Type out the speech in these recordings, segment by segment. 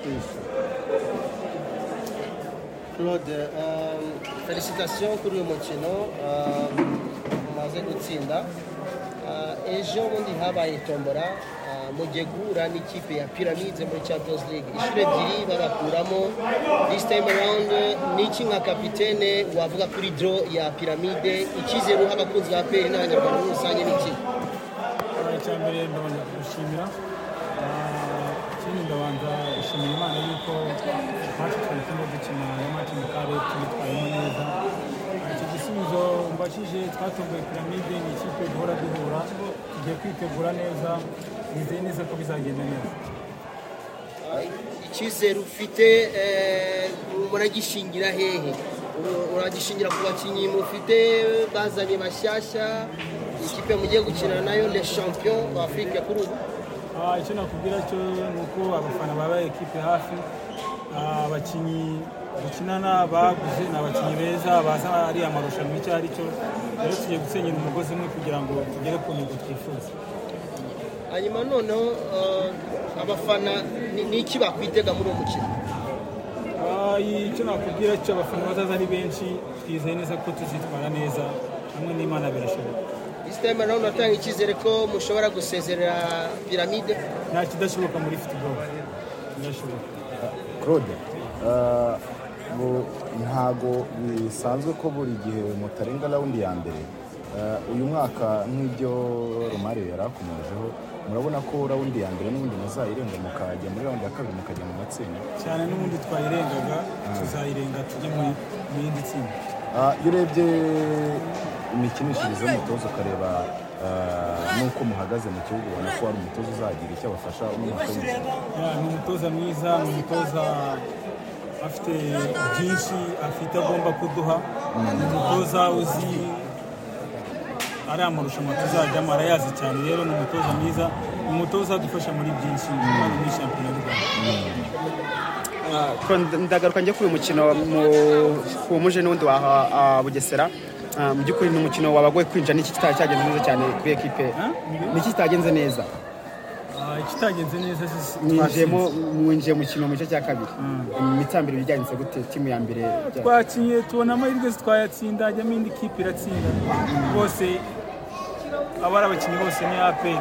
Isso. Claude, um, felicitação Curio Montino, um, umaze gutsinda Uh, ejo bundi habaye tombora uh, mujegura n'ikipe ya Pyramids muri Champions League ishuri ebyiri bagakuramo this time around niki nka kapitene wavuga kuri draw ya Pyramide icyizere uha abakunzi ba PL n'abanyarwanda muri rusange n'iki icya mbere ndabanza gushimira ikindi ndabanza gushimira imana yuko natwe twari turimo dukina na mati na kare tubitwayemo neza iki gisubizo mbashije twatomboye piramide ni ikipe duhora duhura tugiye kwitegura neza nizeye neza ko bizagenda neza icyizere ufite eh, muragishingira hehe Ur- uragishingira ku bakinnyi mufite bazanye bashyashya ikipe mugiye gukina nayo le champion wa Afrique kuri ubu Ah, icyo nakubwira cyo ni uko abafana baba ekipe hafi Ah, abakinnyi dukinana baguze ni abakinnyi beza baza ari amarushanwa icyo ari cyo rero tugiye gusenyera umugozi umwe kugira ngo tugere ku ntego twifuza hanyuma noneho eh, abafana ni- ni iki bakwitega muri uwo mukino Ah, icyo nakubwira cyo abafana bazaza ari benshi twizeye neza ko tuzitwara neza hamwe n'imana birashoboka this time around natanga icyizere ko mushobora gusezerera piramide nta kidashoboka muri football birashoboka claude eh, bu- ntago bisanzwe ko buri gihe mutarenga rawundi ya mbere Eh, uyu mwaka nk'ibyo romare yari akomejeho murabona ko rawundi ya mbere n'ubundi muzayirenga mukajya muri rawundi ya kabiri mukajya mu matsinda cyane n'ubundi twayirengaga tuzayirenga tujye muri- mu yindi tsinda Ah, iyo urebye imikinishirize y'umutoza ukareba ah, n'uko muhagaze mu kibuga ubona ko hari umutoza uzagira icyo abafasha umwaka w'umukino Ya, ni umutoza mwiza ni umutoza afite byinshi afite agomba kuduha ni umutoza uzi ari amarushanwa tuzajyamo arayazi cyane rero ni umutoza mwiza ni umutoza adufasha muri byinshi kandi muri shampiyona y'u rwanda ndagaruka njya kuri uyu mukino wumuje n'undi wa ah, bugesera Ah, mu by'ukuri ni umukino wabagoye kwinjira n'iki kitari cyagenze neza cyane kuri ekipe Huh? niki kitagenze neza Ah, ikitagenze neza si- mwinjiyemo mwinjiye mu kino mu gice cya kabiri imitsi ya mbere byagenze gute timu ya mbere byagenze? twakinnye tubona amahirwe twayatsinda hajyamo indi kipe iratsinda bose abari abakinnyi bose ni aperi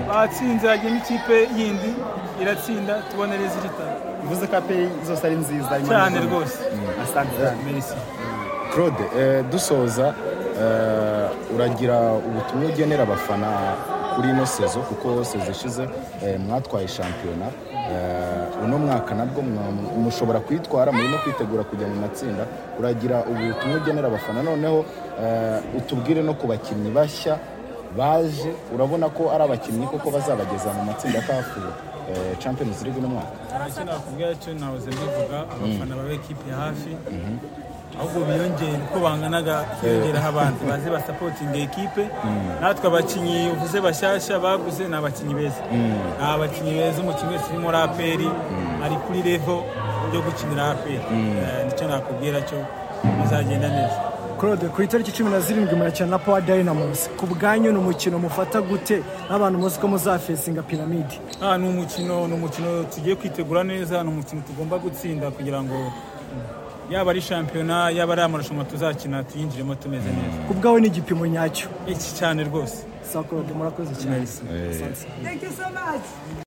batsinze hajyamo ikipe yindi iratsinda tubona rezilita bivuze ko ape zose ari nziza Imana cyane izina. rwose asante cyane merisi claude eh, dusoza eh, uragira ubutumwa ugenera abafana kuri ino sezo kuko sezo ishize eh, mwatwaye shampiyona eh, uno mwaka nabwo mwa- mushobora kuyitwara murimo kwitegura kujya mu matsinda uragira ubutumwa ugenera abafana noneho eh, utubwire no ku bakinnyi bashya baje urabona ko ari abakinnyi koko bazabageza mu matsinda kafu eh, champions league uno mwaka ntacyo nakubwira cyo nahoze mbivuga abafana baba ekipe hafi ahubwo biyongere uko banganaga hiyongeraho abandi baze basapotinga ekipe natwe abakinnyi uvuze bashyashya baguze ni abakinnyi beza ni abakinnyi beza umukinnyi wese uri muri aperi ari kuri revo yo gukinira aperi Eh, nicyo nakubwira cyo bizagenda neza claude ku itariki cumi na zirindwi murakina na power dynamus ku bwanyu ni umukino mufata gute n'abantu muzi ko muzafesinga piramide Ah, ni umukino ni umukino tugiye kwitegura neza ni umukino tugomba gutsinda kugira ngo yaba ari shampiyona yaba ari amarushanwa tuzakina tuyinjiremo tumeze neza ku bwawe ni igipimo nyacyo iki cyane rwose sa claude murakoze cyane Merci. Asante.